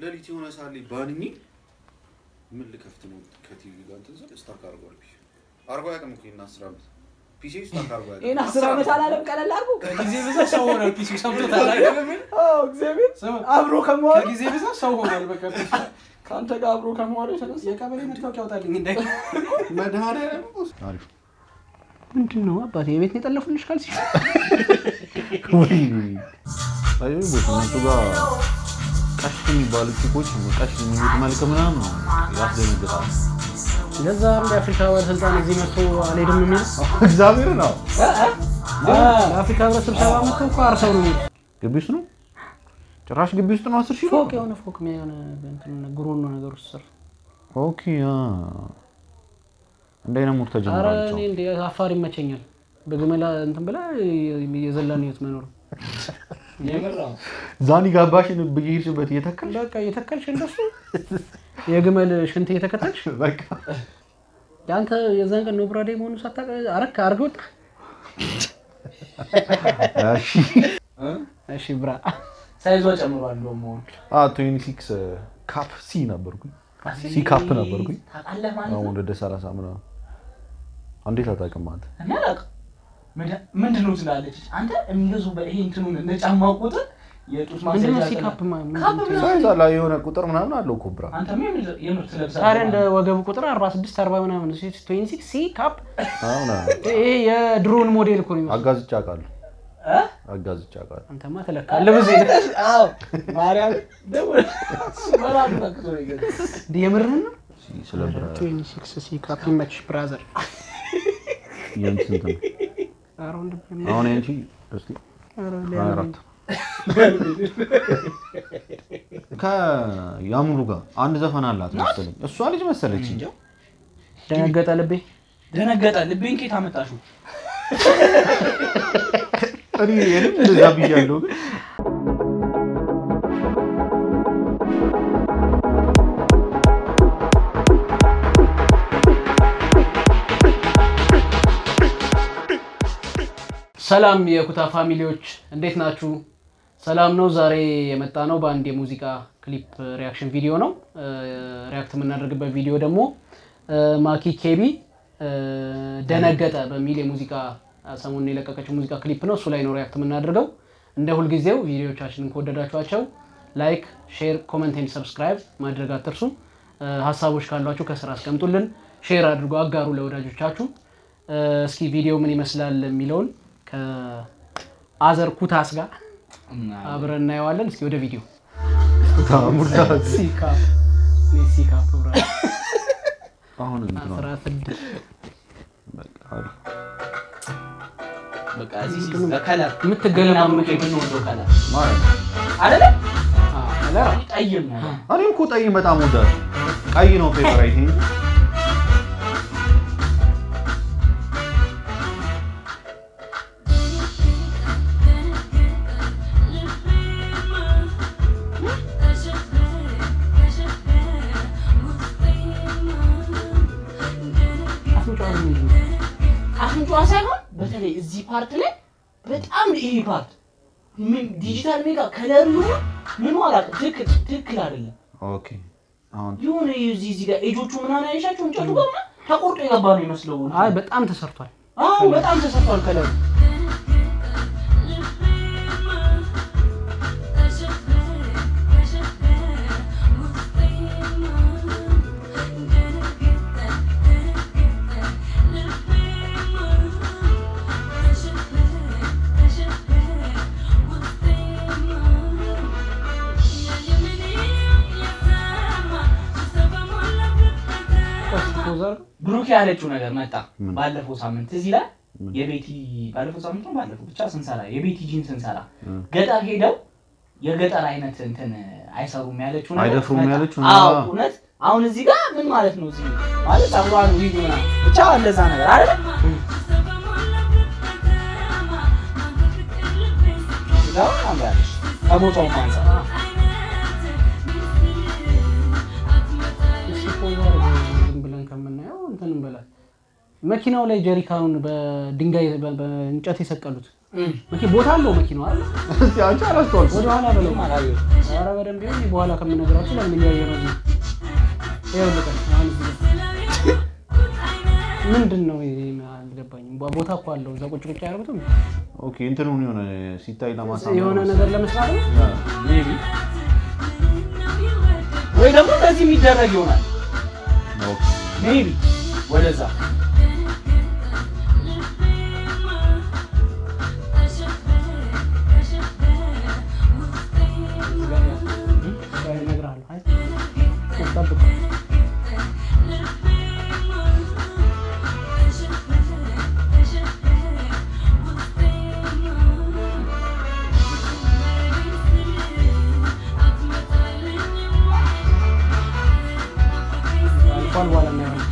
ሌሊት የሆነ ሳሌ ባንኝ ምን ልከፍት ነው ከቲቪ ጋር እንትን ስል ስታክ አድርጓል ፒሲ አርጎ አያውቅም እኮ ይሄን አስር ዓመት ፒሲ ስታክ አርጎ ይህን አያውቅም አስር ዓመት አላለም ቀለል አድርጎ ከጊዜ ብዛት ሰው ሆኗል። ፒሲ ሰምቶታል አይደለም? አዎ፣ እግዚአብሔር ስማ፣ አብሮ ከመዋል ከጊዜ ብዛት ሰው ሆኗል። በቃ ፒሲ ከአንተ ጋር አብሮ ከመዋል የተነሳ የቀበሌ መታወቂያ አውጣልኝ እንዳይ መድኃኒዓለም አሪፍ ምንድን ነው አባቴ የቤት ነው የጠለፉልሽ ካልሲ ወይ አይ ቦት እነሱ ጋር ቀሽ የሚባሉ ቺኮች ቀሽ የሚሉት መልክ ምናምን ነው ያስደነግጣል። ለዛ እንደ አፍሪካ ባለስልጣን እዚህ መጥቶ አልሄድም የሚል እግዚአብሔር ነው ለአፍሪካ ህብረት ስብሰባ መጥቶ እኮ አርሰው ነው የሚሉት። ግቢ ውስጥ ነው ጭራሽ ግቢ ውስጥ ነው አስር ሺህ ፎቅ የሆነ ፎቅ የሆነ እንትን ጉሮኖ ነገር ውስጥ ስር ኦኬ አ እንደ አይነት ሙድ አረ ተጀምሯል። እኔ እንደ አፋር ይመቸኛል በግመላ እንትን ብላ የዘላን ህይወት መኖር ዛኒ ጋባሽን ብሄድሽበት እየተከል በቃ እየተከልሽ እንደሱ የግመል ሽንት እየተከተልሽ በቃ የአንተ የዛን ቀን ኖብራዴ መሆኑ ሳታውቅ አረክ አርግ ወጣ እሺ እሺ ብራ ሳይዟ ጨምሯል። እንደውም አሁን አ 26 ካፕ ሲ ነበርኩኝ ሲ ካፕ ነበርኩኝ። ታውቃለህ ማለት አሁን ነው። ወደ 30 ምናምን እንዴት አታውቅም አንተ? እኔ አላውቅም። ምንድን- ምንድን ነው ትላለች አንተ የሚገዙበት ይሄ እንትኑን እንደ ጫማ ቁጥር የጡት ምንድነው ማስያዣ ሲካፕ ካፕ ምናምን ሳይዛ ላይ የሆነ ቁጥር ምናምን አለው እኮ ብራ አንተማ የምር- የምር ትለብሳለህ ታዲያ እንደ ማለት ነው። ወገቡ ቁጥር 46 40 ምናምን 26 ሲ ካፕ አሁን ይሄ የድሮን ሞዴል እኮ ነው የሚመስለው። አጋዝቻ አውቃለሁ እ? አጋዝቻ አውቃለሁ። አንተማ ትለካለህ ብዙ አዎ ማርያም ደግሞ በራሱ ነክቶ ነው የገዛው። የምርህን ነው ሲ ስለ ብራ 26 ሲ ካፕ ይመችሽ ብራዘር የአንቺ ስንት ነው? ኧረ ወንድሜ፣ አሁን ያንቺ እስቲ ኧረ ሀያ አራት ከያሙሉ ጋር አንድ ዘፈን አላት መሰለኝ። እሷ ልጅ መሰለች። ደነገጠ ልቤ ደነገጠ። ልቤን ኬት አመጣሽው? እኔ እኔም እንደዛ ብያለሁ ግን ሰላም የኩታ ፋሚሊዎች እንዴት ናችሁ? ሰላም ነው። ዛሬ የመጣ ነው በአንድ የሙዚቃ ክሊፕ ሪያክሽን ቪዲዮ ነው። እ፣ ሪያክት የምናደርግበት ቪዲዮ ደግሞ እ፣ ማኪ ኬቢ እ፣ ደነገጠ በሚል የሙዚቃ ሰሞኑን የለቀቀችው ሙዚቃ ክሊፕ ነው። እሱ ላይ ነው ሪያክት የምናደርገው። እንደ ሁልጊዜው ቪዲዮቻችንን ከወደዳችኋቸው ላይክ፣ ሼር፣ ኮመንት ኤንድ ሰብስክራይብ ማድረግ አትርሱ። እ፣ ሀሳቦች ካሏችሁ ከስራ አስቀምጡልን፣ ሼር አድርጎ አጋሩ ለወዳጆቻችሁ። እ፣ እስኪ ቪዲዮ ምን ይመስላል የሚለውን ከአዘር ኩታስ ጋር አብረን እናየዋለን። እስኪ ወደ ቪዲዮ ታሙላ ሲካፕ እኔ ሲካፕ ብራ አሁን እንትን ነው። አስራ ስድስት በቃ አሪፍ። በቃ እዚህ ሲዝ በከለር የምትገለማመጥ የምንወደው ከለር ማለት ነው። አይደለ? ከለር ጠይም ነው። እኔም እኮ ቀይ በጣም ወዳለሁ። ቀይ ነው ፌቨራይት እንጂ አፍንጫዋ ምንድን ነው? አፍንጫዋ ሳይሆን በተለይ እዚህ ፓርት ላይ በጣም ይሄ ፓርት ምን ዲጂታል ሜጋ ከለር ይሁን ምን አላውቅም። ትክክል ትክክል አይደለም። ኦኬ። አሁን የሆነ እዚህ እዚህ ጋር ኤጆቹ ምናምን አይሻቸው እንጨቱ ጋር ምናምን ተቆርጦ የገባ ነው ይመስለው። አይ በጣም ተሰርቷል። አዎ በጣም ተሰርቷል ከለሩ። ፖዘር ብሩክ ያለችው ነገር መጣ ምን? ባለፈው ሳምንት እዚህ ላይ የቤቲ ባለፈው ሳምንት ነው ባለፈው ብቻ ስንሰራ የቤቲ ጂን ስንሰራ ገጠር ሄደው የገጠር አይነት እንትን አይሰሩም ያለችው ነገር አይደፍሩም መጣ። ያለችው? አዎ አዎ። እውነት አሁን እዚህ ጋር ምን ማለት ነው እዚህ ማለት ጸጉሯን ዊግ ምናምን ብቻ እንደዛ ነገር አይደል ስጋው ታምራለች ከቦታውም አንፃር እስኪ ፖዘር ዝም ብለን ከምናየው እንትን እንበላል። መኪናው ላይ ጀሪካኑን በድንጋይ በ- በእንጨት የሰቀሉት መኪ ቦታ አለው መኪናው አይደል? እስቲ አንቺ አላስተዋልኩም። ወደኋላ በለው። አላየሁትም። ኧረ በደንብ ይሁን። በኋላ ከምነግራችሁ ለምን እያየ ነው? እዚህ ይኸውልህ ቀን አሁን እዚህ ጋር ምንድን ነው ይሄ? አልገባኝም። ቦ- ቦታ እኮ አለው እዛ ቁጭ ቁጭ አያደርጉትም? ኦኬ እንትኑን የሆነ ሲታይ ለማሳመር የሆነ ነገር ለመስራት ነው። ሜቢ ወይ ደግሞ እንደዚህ የሚደረግ ይሆናል። ኦኬ ሜቢ ወደዛ እነግርሃለሁ። አይ ጠብቀው። አልፏል በኋላ እናየዋለን።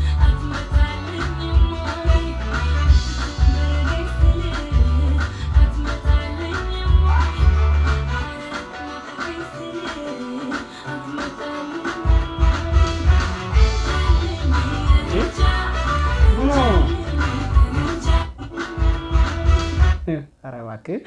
ኧረ እባክህ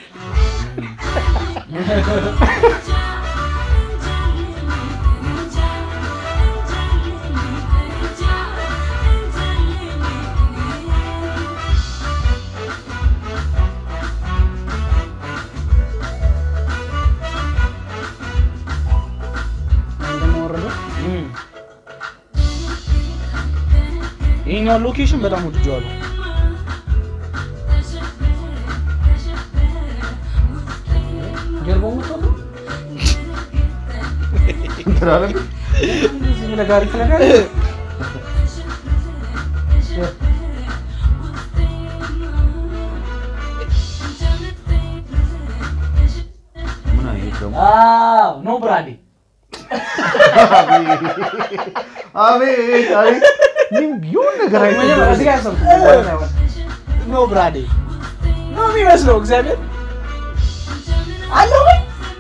እንደማወረደ ይሄኛውን ሎኬሽን በጣም ወድጄዋለሁ። ጀርባው መጥቶ ነው እንትን አለ እዚህ ለጋሪ ፍለጋ ምን አየሽ ደግሞ? አዎ ኖ ብራዴ አቤት አቤት ምን ቢሆን ነገር መጀመሪያ እዚህ ጋር አይተህ ያሰብኩት ኖ ብራዴ ነው የሚመስለው። እግዚአብሔር አለው ወይ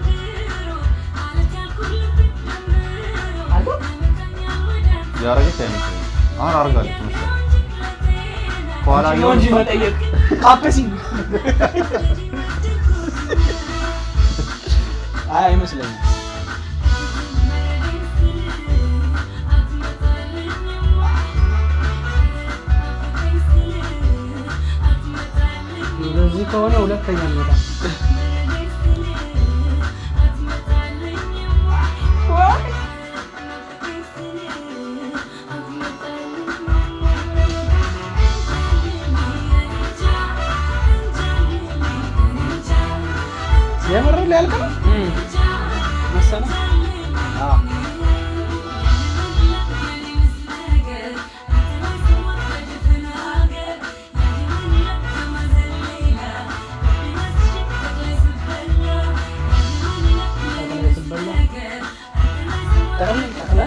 አለው ያረገች አይመስለኝም። አሁን አርጋለች መሰለኝ። ከኋላ ነው የሆነ እንጂ መጠየቅ ካፕሲንግ አይ አይመስለኝም። እንደዚህ ከሆነ ሁለተኛ እንመጣ የምር ሊያልቅ ነው መሰለህ? አዎ ጠቅላይ ስበላ ጠቅልል ጠቅልል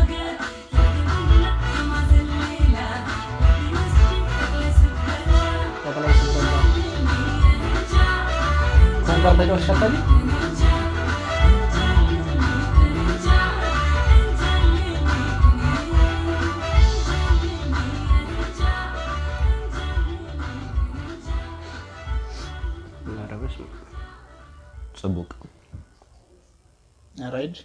ጠቅላይ ስበላ ኮንፈር ተጫዋች ሸጠል ጽቡቅ ራይድ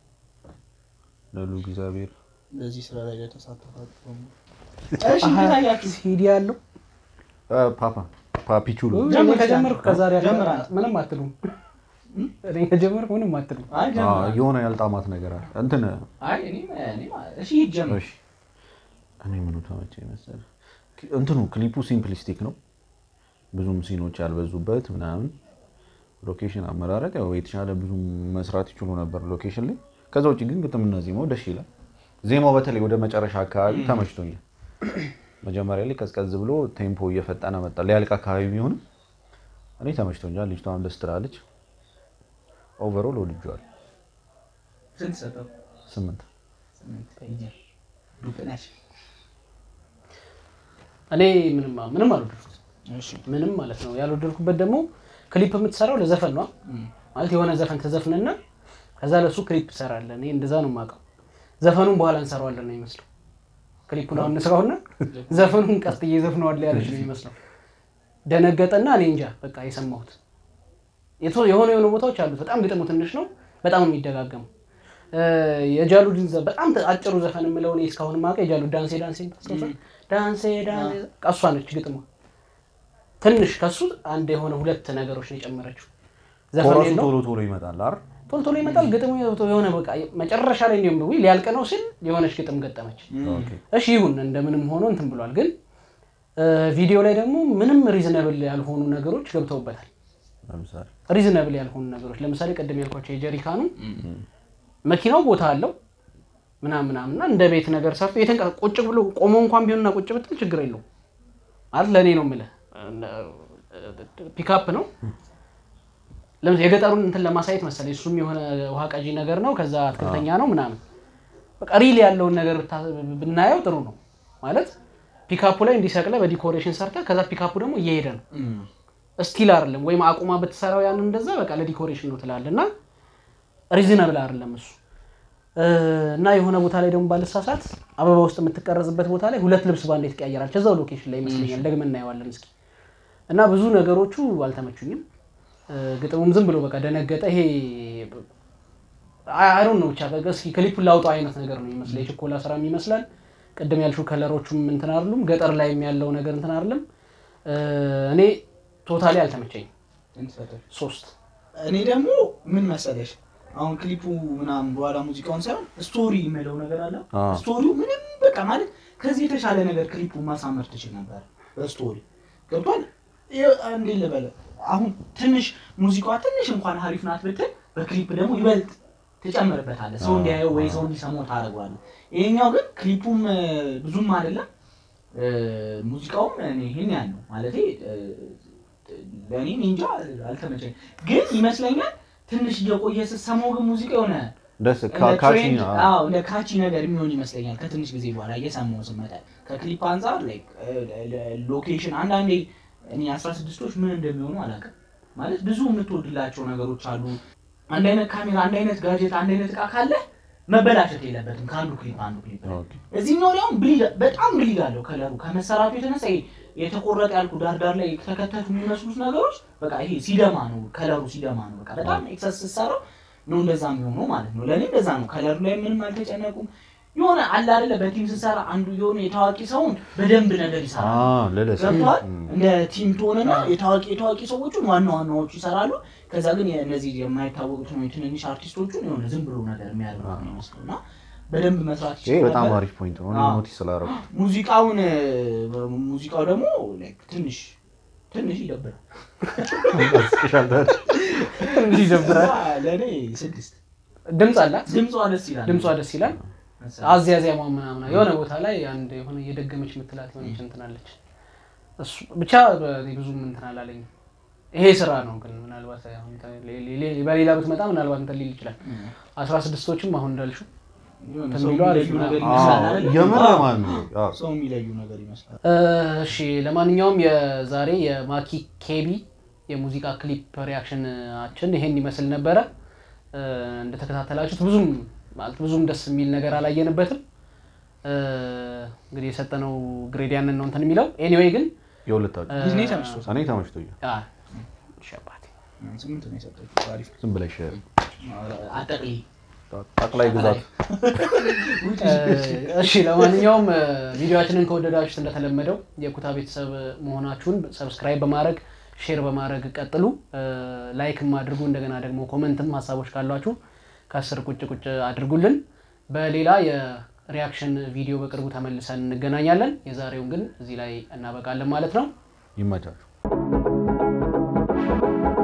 ለሉ እግዚአብሔር በዚህ ስራ ላይ ለተሳተፋችሁ በሙሉ እሺ እንዴት አያችሁ? ሲዲ ያለው አ፣ ፓፓ ፓፒቹሎ ጀምር፣ እኔ ከጀመርኩ ከዛሬ አለ- ጀምር አንተ። ምንም አትሉም። እኔ ከጀመርኩ ምንም አትሉም። አይ አ፣ ጀምር። የሆነ ያልጣማት ነገር አለ እንትን አይ እኔ እኔ እሺ ሂድ ጀምር። እሺ እኔ ምኑ ተመቸኝ መሰለህ እንትኑ ክሊፑ ሲምፕሊስቲክ ነው ብዙም ሲኖች ያልበዙበት ምናምን ሎኬሽን አመራረጥ ያው የተሻለ ብዙ መስራት ይችሉ ነበር ሎኬሽን ላይ ከዛ ውጭ ግን ግጥምና ዜማው ደስ ይላል ዜማው በተለይ ወደ መጨረሻ አካባቢ ተመችቶኛል መጀመሪያ ላይ ቀዝቀዝ ብሎ ቴምፖ እየፈጠነ መጣ ሊያልቅ አካባቢ ቢሆንም እኔ ተመችቶኛል ልጅቷን ደስ ትላለች ኦቨሮል ወድጄዋለሁ ስንት ሰጠው? ስምንት ስምንት ፔጀር ዱቅ ነሽ። እኔ ምንም ምንም አልወደድኩት እሺ ምንም ማለት ነው ያልወደድኩበት ደግሞ ክሊፕ የምትሰራው ለዘፈን ነው ማለት የሆነ ዘፈን ተዘፍንና ከዛ ለሱ ክሊፕ ትሰራለን እኔ እንደዛ ነው የማውቀው ዘፈኑን በኋላ እንሰራዋለን ነው ይመስለው ክሊፑን አሁን እንስራውና ዘፈኑን ቀስ እየዘፍነዋለ ያለች ነው ይመስለው ደነገጠና እኔ እንጃ በቃ የሰማሁት የቶ- የሆነ የሆኑ ቦታዎች አሉት። በጣም ግጥሙ ትንሽ ነው፣ በጣም ነው የሚደጋገሙ። እ፣ የጃሉድን ዘ- በጣም አጭሩ ዘፈን የምለው እኔ እስካሁን ማውቀው የጃሉድ ዳንሴ ዳንሴ ታስታውሳለህ? ዳንሴ ዳንሴ በቃ እሷ ነች ግጥሟ። ትንሽ ከሱ አንድ የሆነ ሁለት ነገሮች ነው የጨመረችው። ዘፈን ኮረሱ የለውም ቶሎ ቶሎ ይመጣል አይደል? ቶሎ ቶሎ ይመጣል ግጥሙ የሆነ በቃ መጨረሻ ላይ እንዲሁም ደዊ ሊያልቅ ነው ሲል የሆነች ግጥም ገጠመች። ኦኬ። እሺ ይሁን እንደምንም ሆኖ እንትን ብሏል። ግን እ፣ ቪዲዮ ላይ ደግሞ ምንም ሪዝነብል ያልሆኑ ነገሮች ገብተውበታል። ለምሳሌ ሪዝነብል ያልሆኑ ነገሮች ለምሳሌ ቅድም ያልኳቸው የጀሪካኑ መኪናው ቦታ አለው ምናምን ምናምን እና እንደ ቤት ነገር ሰርቶ የተንቀ ቁጭ ብሎ ቆሞ እንኳን ቢሆንና ቁጭ ብትል ችግር የለውም ማለት ለእኔ ነው የምልህ ፒካፕ ነው ለምሳሌ የገጠሩን እንትን ለማሳየት መሰለኝ እሱም የሆነ ውሃ ቀጂ ነገር ነው ከዛ አትክልተኛ ነው ምናምን በቃ ሪል ያለውን ነገር ብታ- ብናየው ጥሩ ነው ማለት ፒካፑ ላይ እንዲሰቅለ በዲኮሬሽን ሰርተ ከዛ ፒካፑ ደግሞ እየሄደ ነው ስቲል አይደለም ወይም አቁማ ብትሰራው ያንን እንደዛ በቃ ለዲኮሬሽን ነው ትላል እና ሪዝነብል አይደለም እሱ እ፣ እና የሆነ ቦታ ላይ ደግሞ ባልሳሳት አበባ ውስጥ የምትቀረጽበት ቦታ ላይ ሁለት ልብስ ባንዴ ትቀያየራለች እዛው ሎኬሽን ላይ ይመስለኛል ደግመን እናየዋለን እስኪ እና ብዙ ነገሮቹ አልተመቹኝም እ፣ ግጥሙም ዝም ብሎ በቃ ደነገጠ ይሄ አይሮን ነው ብቻ በቃ እስኪ ክሊፑን ላውጣው አይነት ነገር ነው ይመስለ የችኮላ ስራም ይመስላል ቅድም ያልሹ ከለሮቹም እንትን አይደሉም ገጠር ላይም ያለው ነገር እንትን አይደለም እ፣ እኔ ቶታሊ አልተመቸኝም ሶስት እኔ ደግሞ ምን መሰለሽ አሁን ክሊፑ ምናምን በኋላ ሙዚቃውን ሳይሆን ስቶሪ የሚለው ነገር አለ። አዎ። ስቶሪው ምንም በቃ ማለት ከዚህ የተሻለ ነገር ክሊፑ ማሳመር ትችል ነበር። በስቶሪ ገብቷል። ይኸው እንዴት ልበለ አሁን ትንሽ ሙዚቃዋ ትንሽ እንኳን ሀሪፍ ናት ብትል በክሊፕ ደግሞ ይበልጥ ትጨምርበታለህ። ሰው እንዲያየው ወይ ሰው እንዲሰማው ታደርገዋለህ። ይሄኛው ግን ክሊፑም እ፣ ብዙም አይደለም እ፣ ሙዚቃውም እኔ ይሄን ያህል ነው ማለቴ እ፣ ለእኔ እኔ እንጃ አልተመቸኝ፣ ግን ይመስለኛል ትንሽ እየቆየ ስትሰማው ግን ሙዚቃ የሆነ ደስ እንደ ካ- ካቺ ትሬንድ- ነው። አዎ እንደ ካቺ ነገር የሚሆን ይመስለኛል። ከትንሽ ጊዜ በኋላ እየሰማው ስመጣ ከክሊፕ አንጻር ላይክ ሎኬሽን አንዳንዴ እኔ አስራ ስድስቶች ምን እንደሚሆኑ አላውቅም። ማለት ብዙ የምትወድላቸው ነገሮች አሉ። አንድ አይነት ካሜራ፣ አንድ አይነት ጋጀት፣ አንድ አይነት እቃ ካለ መበላሸት የለበትም ከአንዱ ክሊፕ አንዱ ክሊፕ ላይ። ኦኬ። እዚህኛው ላይ አሁን ብሊድ በጣም ብሊድ አለው ከለሩ ከመሰራቱ የተነሳ ይሄ የተቆረጠ ያልኩ ዳርዳር ላይ የተከተቱ የሚመስሉት ነገሮች በቃ ይሄ ሲደማ ነው ከለሩ ሲደማ ነው። በቃ በጣም ኤክሰስ ስትሰራው ነው እንደዛ የሚሆነው ማለት ነው። ለእኔ እንደዛ ነው። ከለሩ ላይ ምንም አልተጨነቁም። የሆነ አለ አይደለ በቲም ስንሰራ አንዱ የሆነ የታዋቂ ሰውን በደንብ ነገር ይሰራል። አዎ፣ ለለስ ገብተዋል እም። እንደ ቲም ትሆንና የታዋቂ የታዋቂ ሰዎቹን ዋና ዋናዎቹ ይሰራሉ። ከዛ ግን እነዚህ የማይታወቁትን ወይ ትንንሽ አርቲስቶቹን የሆነ ዝም ብሎ ነገር የሚያደርጉ ነው የሚመስለው እና በደንብ መስራት ይሄ ይችላል በጣም ነበር። አሪፍ ፖይንት ነው። እኔ አዎ። ኖቲስ ስላደረኩት ሙዚቃውን ሙዚቃው ደግሞ like ትንሽ ትንሽ ይደብራል። ስፔሻል ታዲያ ትንሽ ይደብራል እና ለእኔ ስድስት ድምፅ አላት ድምጿ ደስ ይላል። ድምጿ ደስ ይላል አዝያዝያሟ ምናምን የሆነ ቦታ ላይ አንድ የሆነ እየደገመች የምትላት የሆነች እንትን አለች። እሱ ብቻ እኔ ብዙም እንትን አላለኝም። ይሄ ስራ ነው ግን ምናልባት አሁን ሌ- ሌ- በሌላ ብትመጣ ምናልባት እንትን ሊል ይችላል። አስራ ስድስቶችም አሁን እንዳልሽው የሆነ እንትን ሰው ቢሉ አሪፍ የሚለዩ ነው። ነገር አዎ፣ ይመስላል አይደለ? የምር አዎ፣ ማለት ነው። አዎ። ሰው የሚለዩ ነገር ይመስላል። እሺ ለማንኛውም የዛሬ የማኪ ኬቢ የሙዚቃ ክሊፕ ሪያክሽናችን ይሄን ይመስል ነበረ። እ፣ እንደተከታተላችሁት ብዙም ማለት ብዙም ደስ የሚል ነገር አላየንበትም። እ፣ እንግዲህ የሰጠነው ግሬድ ያንን ነው እንትን የሚለው ኤኒዌይ ግን የሁለታችሁ እኔ ተመችቶታል። እኔ ተመችቶኛል። አ፣ እሺ አባቴ። ስምንት ነው የሰጠችው። አሪፍ ዝም ብለሽ አጠቅሊ ጠቅላይ ግዛት እሺ ለማንኛውም እ፣ ቪዲዮአችንን ከወደዳችሁት እንደተለመደው የኩታ ቤተሰብ መሆናችሁን ሰብስክራይብ በማድረግ ሼር በማድረግ ቀጥሉ። እ፣ ላይክም አድርጉ። እንደገና ደግሞ ኮመንትም ሀሳቦች ካሏችሁ ከስር ቁጭ ቁጭ አድርጉልን። በሌላ የሪያክሽን ቪዲዮ በቅርቡ ተመልሰን እንገናኛለን። የዛሬውን ግን እዚህ ላይ እናበቃለን ማለት ነው። ይመቻችሁ።